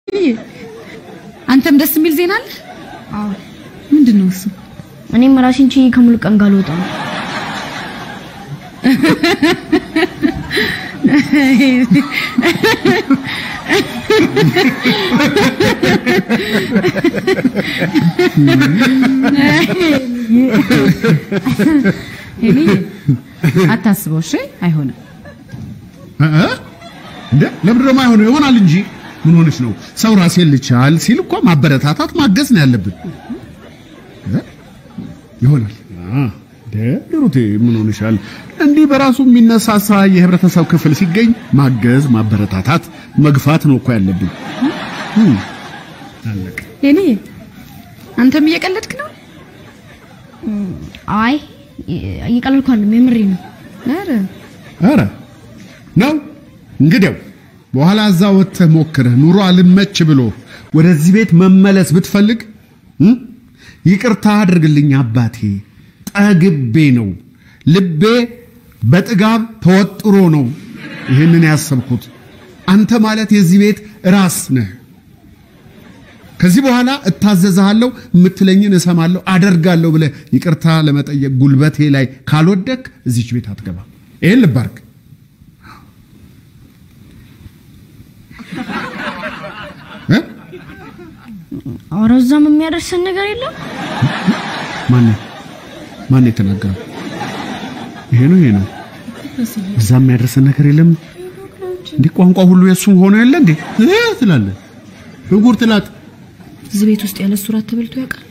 አንተም ደስ የሚል ዜና አለ? አዎ ምንድን ነው እሱ? እኔም ራሴን ችዬ ከሙሉ ቀን ጋር ልወጣ ነው። ሄሊ አታስበው፣ እሺ? አይሆንም። እ? እንደ ለምንድን ነው የማይሆነው? ይሆናል እንጂ ምን ሆነሽ ነው? ሰው ራሴን ልቻል ሲል እኮ ማበረታታት ማገዝ ነው ያለብን። እ? ይሆናል። አ እንደ ሂሩቴ ምን ሆነሻል? እንዲህ በራሱ የሚነሳሳ የህብረተሰብ ክፍል ሲገኝ ማገዝ፣ ማበረታታት፣ መግፋት ነው እኮ ያለብን። እም፣ አለቀ። ሄሊ አንተም እየቀለድክ ነው? አይ እየቀለድኩ አይደለም፣ የምሬ ነው። ኧረ ኧረ ነው እንግዲያው በኋላ እዛ ወጥተህ ሞክረህ ኑሮ አልመች ብሎ ወደዚህ ቤት መመለስ ብትፈልግ እም? ይቅርታ አድርግልኝ አባቴ፣ ጠግቤ ነው ልቤ በጥጋብ ተወጥሮ ነው ይህንን ያሰብኩት። አንተ ማለት የዚህ ቤት ራስ ነህ። ከዚህ በኋላ እታዘዝሃለሁ፣ የምትለኝን እሰማለሁ፣ አደርጋለሁ ብለህ ይቅርታ ለመጠየቅ ጉልበቴ ላይ ካልወደክ እዚች ቤት አትገባም። ይህን ልብ አድርግ። እ? ኧረ እዛም የሚያደርሰን ነገር የለም። ማን ማን የተናገረው? ይሄ ነው ይሄ ነው። እዛም የሚያደርሰን ነገር የለም። እንዲህ ቋንቋ ሁሉ የሱ ሆኖ የለ እንዴ እ ትላለህ እጉር ትላት እዚህ ቤት ውስጥ ያለ እሱ ራት ተበልቶ ያውቃል?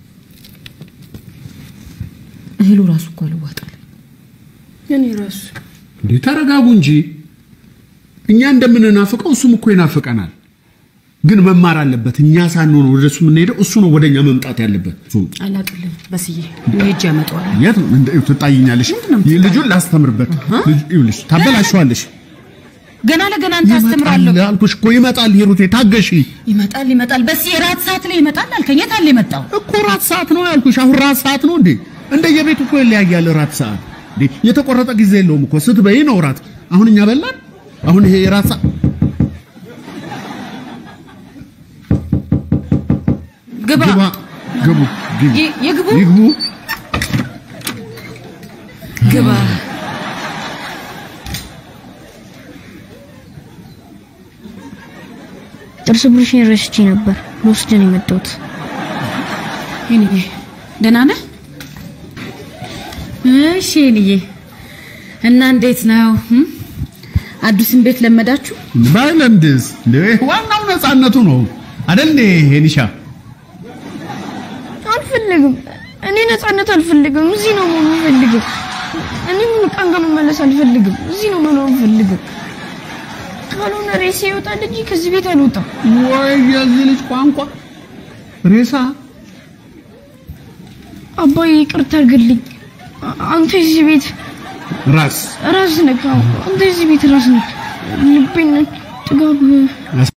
እህሉ ራሱ እኮ አልዋጣል። እኔ ራሱ እንዴ ተረጋጉ እንጂ እኛ እንደምንናፍቀው እሱም እኮ ይናፍቀናል። ግን መማር አለበት። እኛ ሳንሆን ወደ እሱ የምንሄደው እሱ ነው ወደኛ መምጣት ያለበት። እሱ አላቅልም በስዬ ሄጄ ያመጣዋል። የት ነው እንደ ትጣይኛለሽ? ይህ ልጁን ላስተምርበት። ልጅ ይኸውልሽ፣ ታበላሸዋለሽ። ገና ለገና አንተ አስተምራለሁ። ይመጣል አልኩሽ እኮ ይመጣል። ሂሩቴ ታገሺ ይመጣል ይመጣል። በዚህ ራት ሰዓት ላይ ይመጣል አልከኝ። የት አለ የመጣው? እኮ ራት ሰዓት ነው ያልኩሽ። አሁን ራት ሰዓት ነው እንዴ? እንደየቤቱ እኮ ይለያያል ራት ሰዓት። እንዴ የተቆረጠ ጊዜ የለውም እኮ ስትበይ ነው ራት። አሁን እኛ በላን። አሁን ይሄ የራት ሰዓት ግባ ግባ ግቡ ግቡ ይ- ይግቡ ይግቡ ግባ። ጥርስ ብሩሽን ረስቼ ነበር ልወስድ ነው የመጣሁት። ሄኒዬ ደህና ነህ? እሺ ሄኒዬ እና እንዴት ነው እም? አዲሱን ቤት ለመዳችሁ? ባይለምድስ እንዴ ዋናው ነፃነቱ ነው አይደል እንዴ ሄኒሻ? አልፈልግም። እኔ ነፃነት አልፈልግም። እዚህ ነው መሆን የምፈልገው። እኔ ሙሉ ቀን ጋር መመለስ አልፈልግም። እዚህ ነው መኖር የምፈልገው። ካልሆነ ሬሴ ይወጣል እንጂ ከዚህ ቤት አልወጣም። ወይ የዚህ ልጅ ቋንቋ ሬሳ አባዬ ይቅርታ አድርግልኝ። አ- አንተ የዚህ ቤት ራስ ራስ ነህ። አዎ፣ አንተ የዚህ ቤት ራስ ነህ። ልቤን ጥጋብ